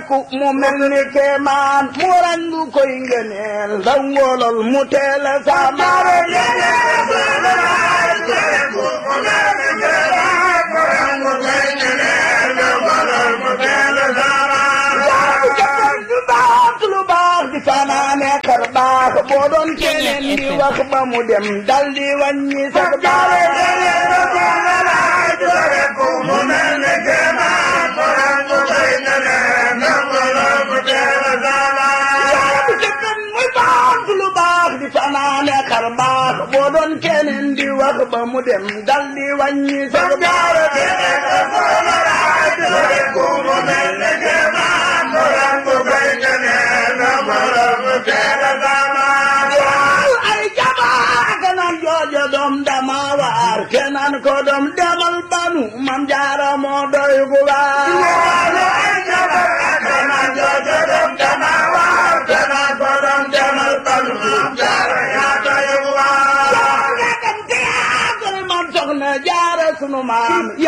sàkku mu mel ni kéemaan mu rangu koy ngëneel ndaw ngóolol mu teel a saamaare lu baax lu baax di fanaane xar baax boo doon keneen di wax ba mu dem dal di wàññi sax baare muy baax lu baax di fanaane xar baax boo doon keneen di wax ba mu dem dal di wàññi sax baare waaw ay jamaa kanaan joojo doom dama waar kenaan ko doom demal banu mam jaara moo doy gu waar yaa dem théâtre mam soxna jaara sunu maam